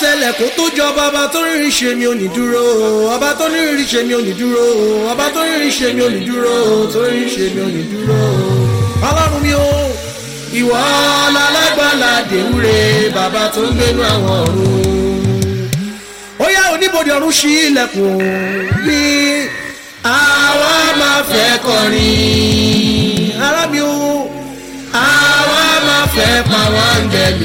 tẹlẹ̀ kó tó jọba ọba tó rírí ṣe mi ò ní dúró ọba tó rírí ṣe mi ò ní dúró ọba tó rírí ṣe mi ò ní dúró tó rírí ṣe mi ò ní dúró ọlọ́run mi o ìwọ lálágbàlá dèwúre bàbá tó ń gbénu àwọn ọ̀run ó yá oníbodè ọ̀run ṣí ilẹ̀kùn bí àwa máa fẹ́ kọrin ará mi o àwa máa fẹ́ pa wọ́n áńgẹ́lì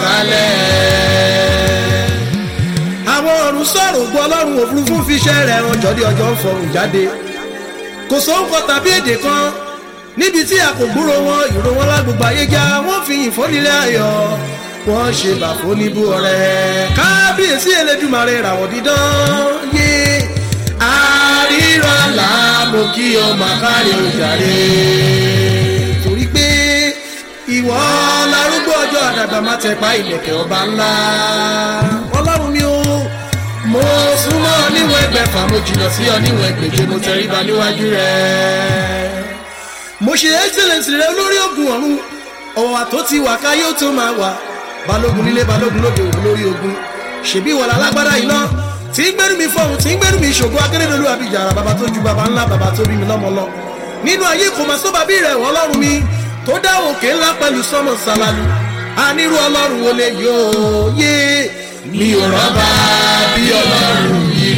sọ̀kalẹ̀. àwọn ọ̀run sọ̀rọ̀ ògbó ọlọ́run òfurufú fi iṣẹ́ rẹ̀ ràn jọ́dí ọjọ́ ń fọrùn jáde kò sóńkọ tàbí èdè kan níbi tí a kò gbúrò wọn ìró wọn lágbègbè ayé já wọn fi yìn fónílé ayọ̀ wọn ṣe bàfó níbú ọ̀rẹ́ kábíyèsí elédùmarè ràwọ̀ dídán yé àríra là mo kí ọmọ àkárí òjàre torí pé ìwọ larúgbó ọjọ́ àdàgbà má tẹpa ìlẹ̀kẹ̀ ọba ńlá ọlọ́run mi ó mo súnmọ́ níwọ̀n ẹgbẹ̀fà mo jìnnà sí ọ níwọ̀n ẹgbẹ̀je mo tẹríba níwájú rẹ̀ mo ṣe excellence rẹ olórí ogun ọ̀run ọ̀wà tó ti wà káyé ó tó máa wà balógun nílé balógun lóde òun lórí ogun ṣèbí wọlé alágbádá yìí náà tí ń gbẹ́rù mi fọ́hùn tí ń gbẹ́rù mi ṣògo akérèdọ́lù àbíjàrà bàbá tó ju bàbá ńlá bàbá tó bí mi lọ́mọ lọ nínú ayé kò máa sọ bàbí rẹ̀ wọ́n lọ́rùn mi tó dá òkè ńlá pẹ̀lú sọ́mọ̀ sàlálù anírú ọlọ́run wo lè yóò yé mi ò rọ́bà bí ọlọ́run yìí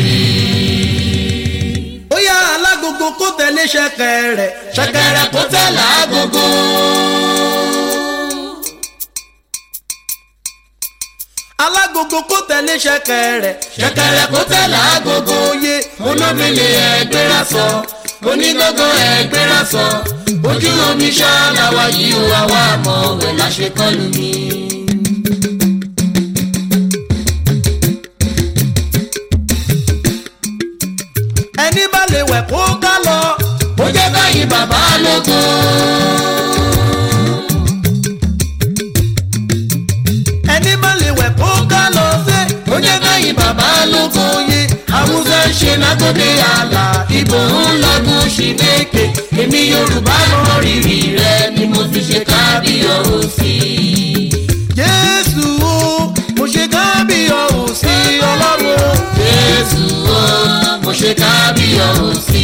ó yá alágogo kó tẹ̀lé ṣẹ̀kẹ̀rẹ̀ ṣẹ̀kẹ̀rẹ̀ kó tẹ̀lé agogo. alágogo kó tẹ̀lé ṣẹ̀kẹ̀rẹ̀ ṣẹ̀kẹ̀rẹ̀ kó tẹ̀lé agogo yé olómìnira ẹgbẹ́ra sọ onígbọ́gbọ́ ẹgbẹ́ra sọ ojú omi ṣáláwa yìí ó wá wá mọ̀ wẹ̀ láṣẹ kọlù mi. ẹni bá lè wẹ̀ kó ká lọ. ó jẹ́ báyìí bàbá lógo. ẹni bá lè wẹ̀ kó ká lọ sí. ó jẹ́ báyìí bàbá lógo. yé Haúsá ń ṣe lágòdè àlà ìbò ń lọ́gùn sí lékè èmi Yorùbá mọ rírì rẹ ni mo fi ṣe kábíyọ̀ òsì. jésù o mo ṣe kábíyọ̀ ò sí ọlọ́run o. Jésù o mo ṣe kábíyọ̀ òsì.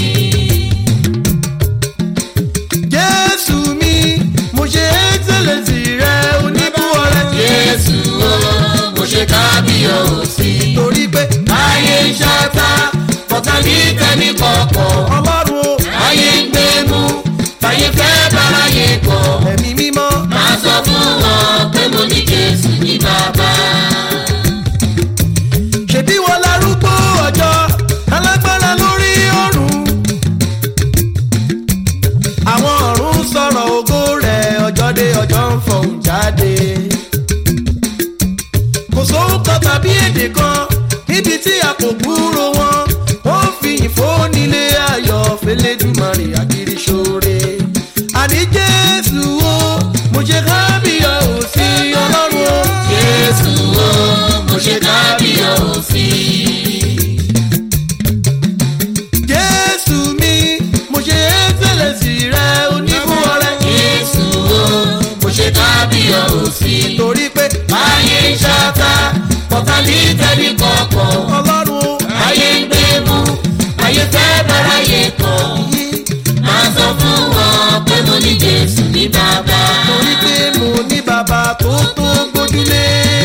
jésù mi mo ṣe excellence rẹ oníbú ọrẹ. Jésù o mo ṣe kábíyọ̀ òsì. torí pé Ayé ń ṣáta kọ̀ọ̀kan ní tẹ̀mí kọ̀ọ̀kọ̀. ọlọ́run o Ayé ń gbé mú fàyè fẹ́ báráyé kọ̀. ẹ̀mí mímọ́ Máa sọ fún wọn pé mo ní Jésù ní bàbá. ṣèbí wọn larúgbó ọjọ́ alágbára lórí ọ̀run. àwọn ọ̀run sọ̀rọ̀ ògo rẹ̀ ọjọ́ dé ọjọ́ ń fọ̀hún jáde. kò sóhun kan tàbí èdè kan níbi tí a kò gbúrò wọn. wọ́n fi ìfónílé ayọ̀ fẹlẹ́dùmarè àkìrí ṣoore. àní jésù o mo ṣe kábíyọ̀ òsì ọlọ́run o. Jésù o mo ṣe kábíyọ̀ òsì. jésù mi mo ṣe ẹ́sẹ̀lẹ̀sì rẹ onífún ọrẹ. Jésù o mo ṣe kábíyọ̀ òsì. torí pé Ayé ń ṣáta kọ̀ọ̀kan ní tẹ̀mí kọ̀ọ̀kọ̀. ọlọ́run ó Ayé ń gbé mú ayé fẹ́ báráyé kọ̀. yí Máa sọ fún wọn pé mo ní Jésù ní bàbá. torí pé mo ní bàbá tó tó gbójúlé.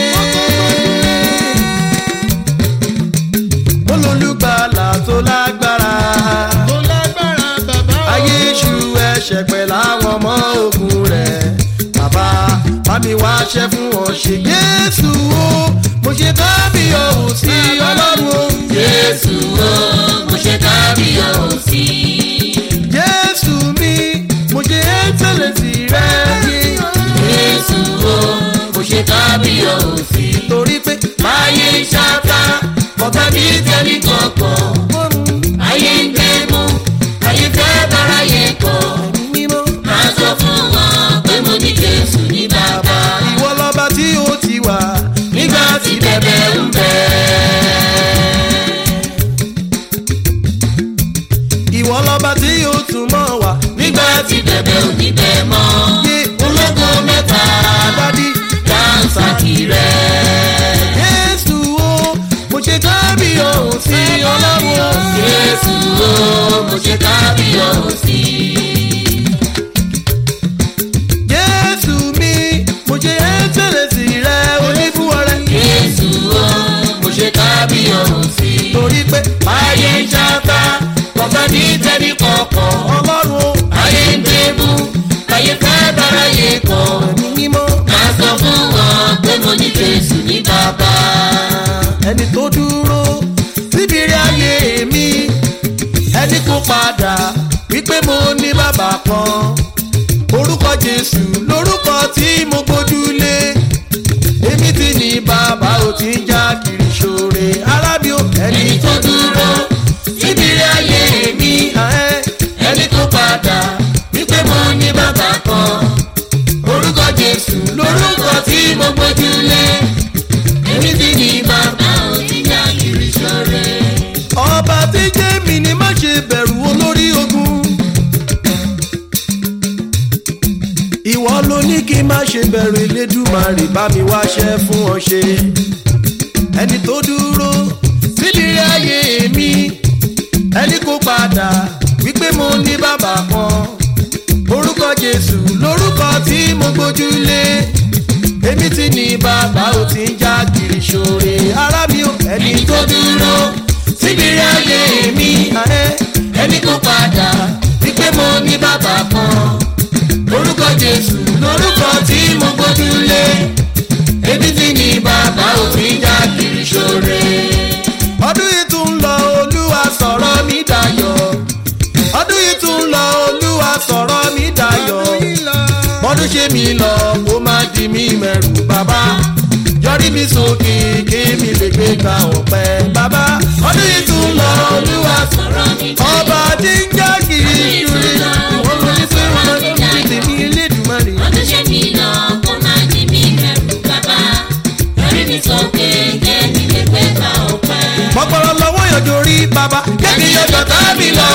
mo lólùgbàlà tó lágbára. tó lágbára bàbá o. ayé iṣu ẹ̀ṣẹ̀ pẹ̀ láwọn ọmọ ogun rẹ̀. bàbá bá mi wá ṣẹ́ fún wọn ṣe jésù o mo ṣe kábíyọ̀ òsì ọlọ́run o. Jésù o mo ṣe kábíyọ̀ òsì. jésù mi mo ṣe ẹ́sẹ̀lẹ̀sì rẹ Jésù o mo ṣe kábíyọ̀ òsì. torí pé Ayé ń ṣáta kọ̀ọ̀kan ní tẹ̀mí kọ̀ọ̀kọ̀. ọrùn Ayé ń gbé mú ayé fẹ́ báráyé kọ̀. mímọ́ Máa sọ fún wọn pé mo ní Jésù ní bàbá. ìwọ lọ́ba tí ó ti wà Nígbà tí bẹ̀bẹ̀ ń bẹ̀. jésù o mo ṣe kábíyọ̀sí. jésù mi mo ṣe ẹ́ńtẹ̀lẹ̀sì rẹ onífúnwọ́rẹ́. jésù o mo ṣe kábíyọ̀sí. torí pé ayé ń ṣáká bàbá ní tẹ́lí kọ̀ọ̀kan. ọlọ́run o ayé ń débú ayé fẹ́ bára yé kọ́. ẹ̀mí mímọ́ ká sọ fún wọn pé mo ní jésù ní bàbá. ẹni tó dúró síbi rí ayé mi ẹni kó padà wípé mo ní bàbá kan orúkọ jésù lórúkọ tí mo gbójúlé èmi ti ní bàbá ò ti ń já kiri ṣoore arábí o ẹni ẹni tó dúró síbi rí ayé mi ẹ ẹni tó padà wípé mo ní bàbá kan orúkọ jésù lórúkọ tí mo gbójúlé èmi ti ní bàbá òjìjà kiri ṣọrẹ. ọba tí jẹ́ mi ni má ṣe bẹ̀rù olórí ogun. ìwọ ló ní kí n má ṣe bẹ̀rù elédùmarè bá mi wáṣẹ́ fún ọ ṣe. ẹni tó dúró sídìrí ayé mi ẹni kó padà wípé mo ní bàbá kan orúkọ jésù lórúkọ tí mo gbójúlé èmi ti ní bàbá ò ti ń já kiri ṣoore ara mi ò ẹni ẹni tó dúró síbi rí ayé mi ẹni tó padà wípé mo ní bàbá kan orúkọ jésù lórúkọ tí mo gbójúlé èmi ti ní bàbá òfin já kiri ṣoore. ọdún yìí tún lọ olúwa sọ̀rọ̀ mi dayọ̀ ọdún yìí tún lọ olúwa sọ̀rọ̀ mi dayọ̀ bọ́dún ṣe mi lọ kó má di mí mẹ́rù bàbá yọrí mi sókè kí mi lè gbé ga ọ̀pẹ bàbá ọdún yìí tún lọ olúwa sọ̀rọ̀ mi ọba tí ń já kiri ṣúrí ìwọ́n ló ní pé wọ́n ti ti tèmi elédùnmọ́rì. ọdún ṣe mi lọ kó má di mí mẹ́rù bàbá yọrí mi sókè kémi lè gbé gbà ọ̀pẹ. mọ̀pọ̀lọ́ lọ́wọ́ yọjọ́ rí bàbá kémi yọjọ́ tá mi lọ.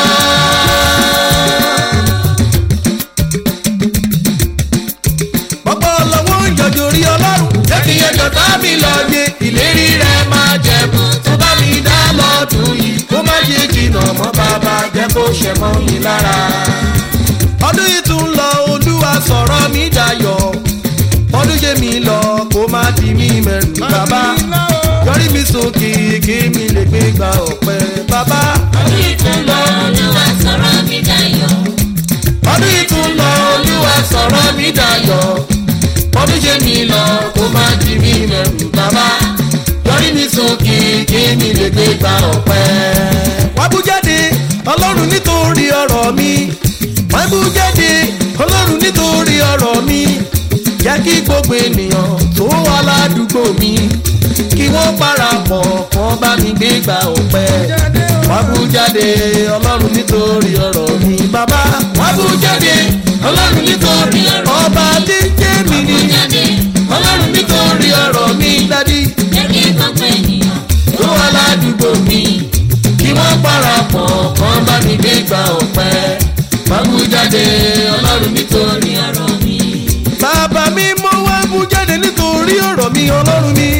mọ̀pọ̀lọ́ lọ́wọ́ yọjọ́ rí ọlọ́run kémi yọjọ́ tá mi lọ yé ìlérí rẹ̀ máa jẹ̀bù tó bá mi dá lọ́dún yìí kó má ṣe jìnnà mọ́ bàbá jẹ́ kó ṣẹ mọ́ mi lára. ọdún yìí tún lọ olúwa sọ̀rọ̀ mi dayọ̀ ọdún ṣe mi lọ kó má di mí mẹ́rù bàbá yọrí mi sókè kí mi lè gbé gba ọ̀pẹ bàbá. ọdún yìí tún lọ olúwa sọ̀rọ̀ mi dayọ̀. ọdún yìí tún lọ olúwa sọ̀rọ̀ mi dayọ̀ ọdún ṣe mi lọ kó má di mí mẹ́rù bàbá yọrí mi sókè kí mi lè gbé gba ọ̀pẹ. wá bú jáde ọlọ́run nítorí ọ̀rọ̀ mi wá bú jáde ọlọ́run nítorí ọ̀rọ̀ mi jẹ́ kí gbogbo ènìyàn tó wà ládùúgbò mi kí wọ́n parapọ̀ kán bá mi gbé gba ọ̀pẹ. wá bú jáde ọlọ́run nítorí ọ̀rọ̀ mi bàbá wá bú jáde ọlọ́run nítorí ọ̀rọ̀ ọba tí ń jẹ́ mi ni jáde ọlọ́run nítorí ọ̀rọ̀ mi dádì jẹ́ kí gbogbo ènìyàn tó wà ládùúgbò mi kí wọ́n parapọ̀ kán bá mi gbé gba ọ̀pẹ. wá bú jáde ọlọ́run nítorí ní ọ̀rọ̀ mi. bàbá mi mo wá bú jáde nítorí ọ̀rọ̀ mi ọlọ́run mi.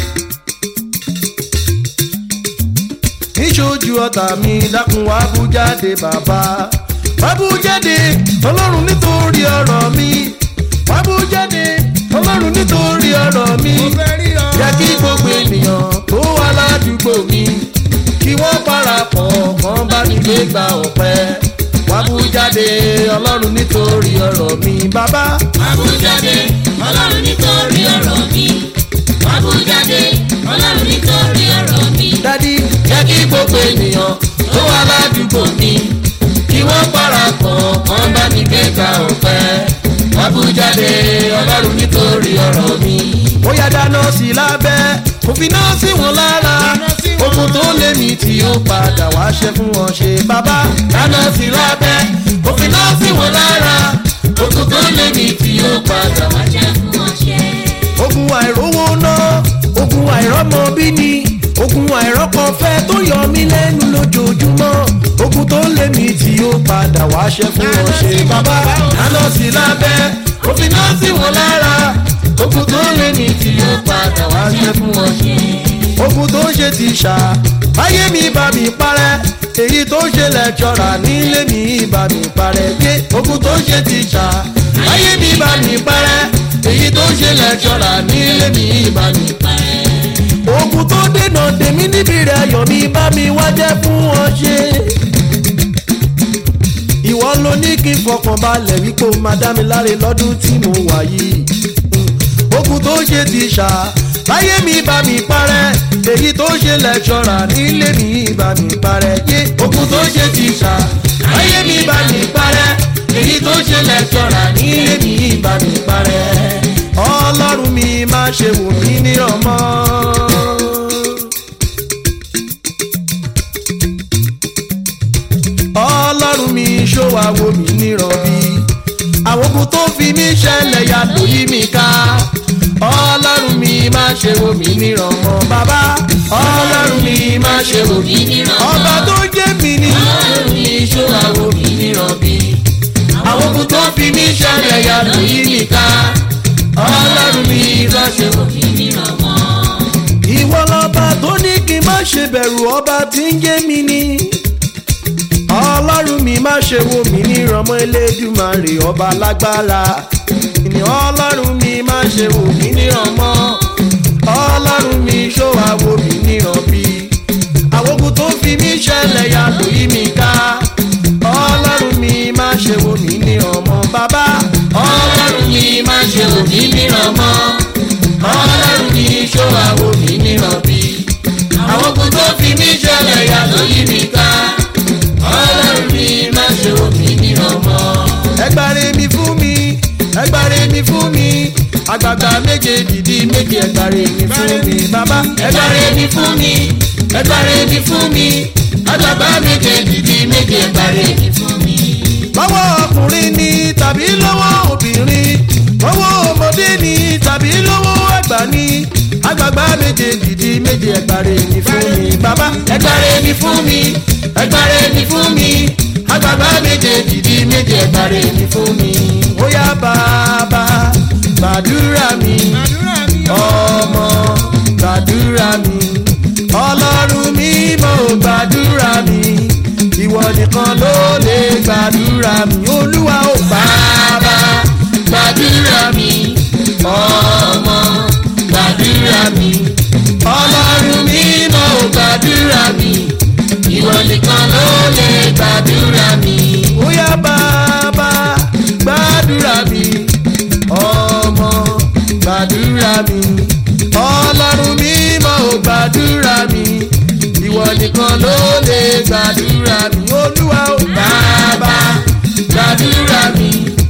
níṣojú ọ̀tá mi dákun wá bú jáde bàbá. wá bú jáde ọlọ́run nítorí ọ̀rọ̀ mi. wá bú jáde ọlọ́run nítorí ọ̀rọ̀ mi. jẹ́ kí gbogbo ènìyàn tó wà ládùúgbò mi kí wọ́n parapọ̀ kán bá mi gbé gba ọ̀pẹ. wá bú jáde ọlọ́run nítorí ọ̀rọ̀ mi bàbá. Àbújáde ọlọ́run nítorí ọ̀rọ̀ mi. Àbújáde ọlọ́run nítorí ọ̀rọ̀ mi. dádì jẹ́ kí gbogbo ènìyàn tó wà ládùúgbò mi kí wọ́n parapọ̀ kán bá mi gbé gba ọ̀pẹ. wá bú jáde ọlọ́run nítorí ọ̀rọ̀ mi. ó yá dáná sí lábẹ́ òfin náà sí wọn lára okun tó lé mi tí ó padà wá ṣe fún wọn ṣe bàbá. dáná sí lábẹ́ òfin náà sí wọn lára okun tó lé mi tí ó padà wá ṣe Jẹ́ fún ọṣẹ. ogun àìrówó ná ogun àìrọ́mọ bí ni ogun àìrọ́kọ̀fẹ́ tó yọ mí lẹ́nu lójoojúmọ́ ogun tó lé mi tí ó padà wá ṣe fún wọn ṣe bàbá dáná sí lábẹ́ òfin náà sí wọn lára ogun tó lé mi tí ó padà wá ṣe fún wọn ṣe ogun tó ń ṣe ti ṣá báyé mi bá mi parẹ́ èyí tó ń ṣe lẹ́kṣọ́rà nílé mi bá mi parẹ́ dé ogun tó ń ṣe tíṣà láyé mi bá mi parẹ́ èyí tó ń ṣe lẹ́kṣọ́rà nílé mi bá mi parẹ́ ogun tó dènà tèmi níbi rẹ̀ ayọ̀ mi bá mi wá jẹ́ fún wọn ṣe ìwọ ló ní kí n fọkàn balẹ̀ wípé o máa dá mi láre lọ́dún tí mo wà yìí ogun tó ṣe ti ṣá láyé mi bá mi parẹ́ èyí tó ṣe lẹ́kṣọ́rà nílé mi bá mi parẹ́ yé ogun tó ṣe ti ṣá láyé mi bá mi parẹ́ èyí tó ṣe lẹ́kṣọ́rà nílé mi bá mi parẹ́ ọlọ́run mi má ṣe wò mí nírọ̀mọ́. ọlọ́run mi ṣó wa wo mi nírọ̀bí àwọn ogun tó fi mí ṣẹlẹ̀ yàtọ̀ yí mi ká ọlọ́run mi má ṣe wo mi níràn mọ́ bàbá ọlọ́run mi má ṣe wo mi níràn mọ́ ọba tó jẹ́ mi ní. ọlọ́run mi ṣó àwo mi nírọ̀bí. àwọn ogun tó fi mí ṣẹlẹ̀ yàtọ̀ yí mi ká ọlọ́run mi má ṣe wo mi. mi níràn mọ́. ìwọ lọba tó ní kí n má ṣe bẹ̀rù ọba tí ń jẹ́ mi ní. ọlọ́run mi má ṣe wo mi níràn mọ́ elédùmarè ọba lágbára. ìní ọlọ́run mi má ṣe wò mí níràn mọ́ ọlọ́run mi ṣó wa wo mí níràn bí àwòkù tó fi mí ṣẹlẹ̀ yàtọ̀ yí mi ká ọlọ́run mi má ṣe wò mí níràn mọ́ bàbá ọlọ́run mi má ṣe wò mí níràn mọ́. ọlọ́run mi ṣó àwo mi níràn bí. àwọn ogun tó fi mí ṣẹlẹ̀ yàtọ̀ yí mi ká. ọlọ́run mi má ṣe wò mí níràn mọ́. ẹgbàre mi fún mi ẹgbàre mi fún mi àgbàgbà méje dìdí méje ẹgbàre mi fún mi bàbá ẹgbàre mi fún mi ẹgbàre mi fún mi àgbàgbà méje dìdí méje ẹgbàre mi fún mi. lọ́wọ́ ọkùnrin ni tàbí lọ́wọ́ obìnrin lọ́wọ́ ọmọdé ni tàbí lọ́wọ́ àgbà ni àgbàgbà méje dìdí méje ẹgbàre mi fún mi bàbá ẹgbàre mi fún mi ẹgbàre mi fún mi àgbàgbà méje dìdí méje ẹgbàre mi fún mi. ó yá bàbá gbàdúrà mi ọmọ gbàdúrà mi ọlọ́run mímọ́ gbàdúrà mi ìwọ nìkan ló lè gbàdúrà mi olúwa ó bàbá gbàdúrà mi ọmọ gbàdúrà mi ọlọ́run mímọ́ gbàdúrà mi ìwọ nìkan ló lè gbàdúrà mi. ó yá bàbá gbàdúrà mi ọmọ gbàdúrà mi ọlọ́run mímọ́ gbàdúrà mi ìwọ nìkan ló lè gbàdúrà mi olúwa ó bàbá gbàdúrà mi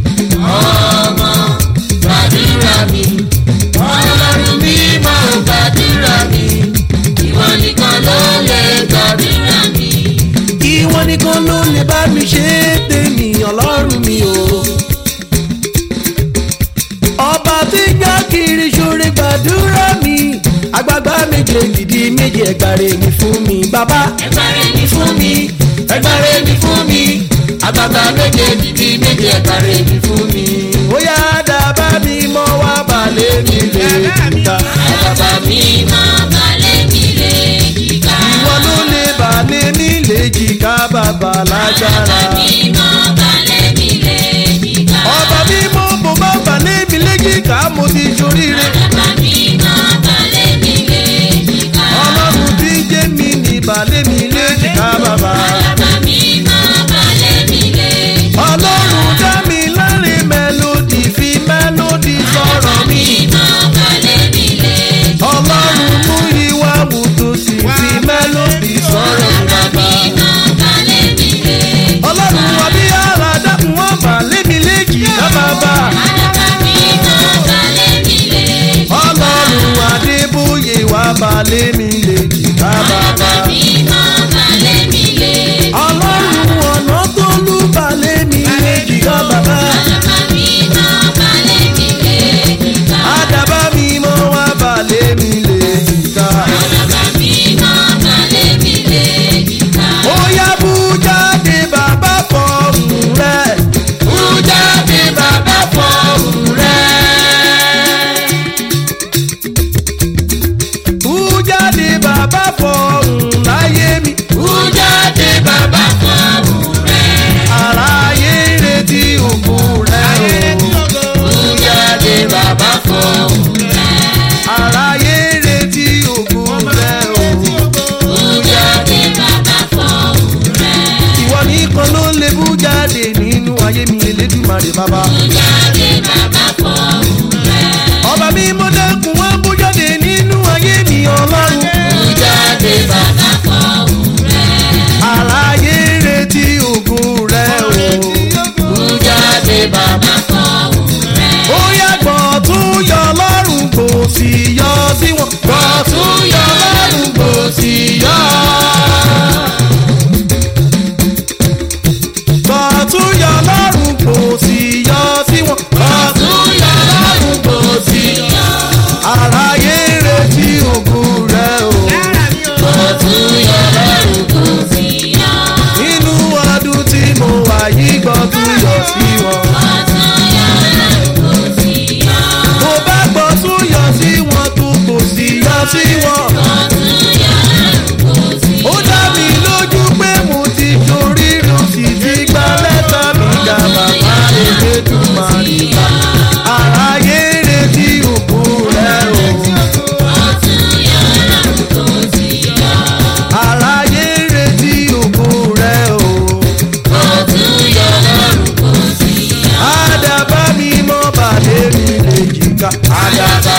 ọmọ gbàdúrà mi ọlọ́run mímọ́ gbàdúrà mi ìwọ nìkan ló lè gbàdúrà mi. ìwọ nìkan ló lè bá mi ṣe tèmi ọlọ́run mi o. ọba tí ń já kiri ṣoore gbàdúrà mi àgbàgbà méje gidi méje ẹgbàre mi fún mi bàbá. ẹgbàre mi fún mi ẹgbàre mi fún mi àgbàgbà méje dìdí méje ẹgbàre mi fún mi. ó yá dábàá mi mọ́ wá balẹ̀ mi lè jìkà. àgbàgbà mi máa balẹ̀ mi lè jìkà. ìwọ ló lè balẹ̀ mi lè jìkà bàbá lágbára. àgbàgbà mi máa balẹ̀ mi lè jìkà. ọba mímọ́ bó bá balẹ̀ mi lè jìkà mo ti ṣoríire. àgbàgbà mi máa balẹ̀ mi lè jìkà. ọlọ́run tí ń jẹ́ mi ní balẹ̀ mi lè jìkà bàbá. àgbàgbà mi máa balẹ̀ mi lè jìkà. ọlọ́run dá mi láre mélòdì fi mélòdì sọ̀rọ̀ mi. máa balẹ̀ mi lè jìkà. ọlọ́run mú ìwà wùdú sí fi mélòdì sọ̀rọ̀ mi bàbá. máa balẹ̀ mi lè jìkà. ọlọ́run wà bí ara dákun wọ́n balẹ̀ mi lè jìkà bàbá. àgbàgbà mi máa balẹ̀ mi lè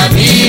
mi